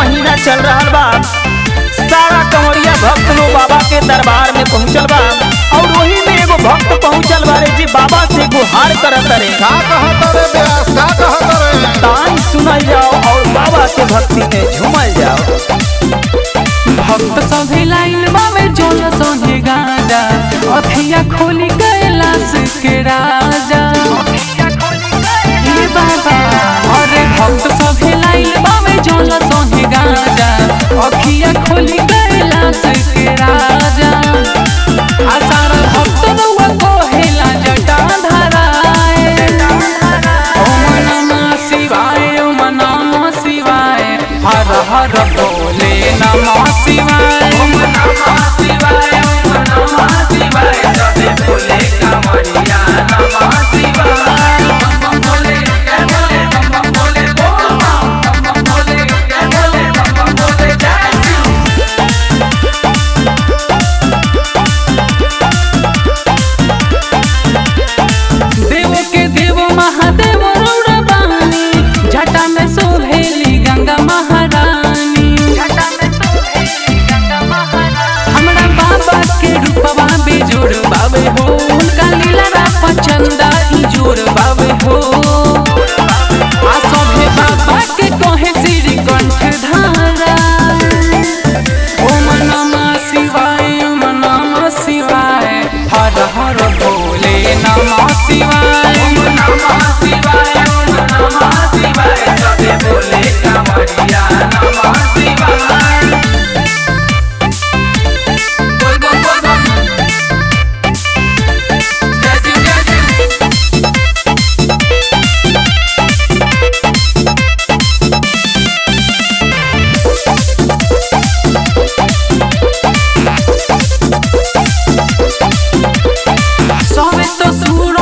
महीना चल रहा बा सारा कंवरिया भक्त लोग बाबा के दरबार में पहुंचल बा और वही में एगो भक्त पहुंचल बारे जी बाबा से गुहार करत रे का कहत रे ब्यास का कहत रे तान सुनल जाओ और बाबा के भक्ति में झूमल जाओ भक्त सभे लाइन में जोल संगे गाजा अखिया खोली कैलाश के राजा हे बाबा अरे भक्त सभे लाइन में जोल संगे गाजा अखिया खोली कैलाश के राजा आ सारा भक्त रउआ कहेला जटा धराए ओम नमः शिवाय ओम नमः शिवाय हर हर बोले नमः शिवाय ओम नमः शिवाय ओम नमः शिवाय सबे बोले कांवरिया नमः शिवाय बम बम बोले जय बोले बम बम बोले बोल बम बम बोले जय बोले बम बम बोले जय शिव देव के देव महादेव रौरा बानी जटा में सोहेली गंगा महारानी हमरा बाबा के रूपवा बेजोड़ बाबे हो उनका लीला रापा चंदा जोड़ बाबे हो आ सभे बाबा के कहे श्री कंठ धारा ओम नमः शिवाय ओम नमः शिवाय हर हर भोले नमः शिवाय ओम नमः शिवाय ओम नमः शिवाय सबे बोले कांवरिया नमः शिवाय बोल बोल बोल बोल जय शिव जय शिव सबे तो सूर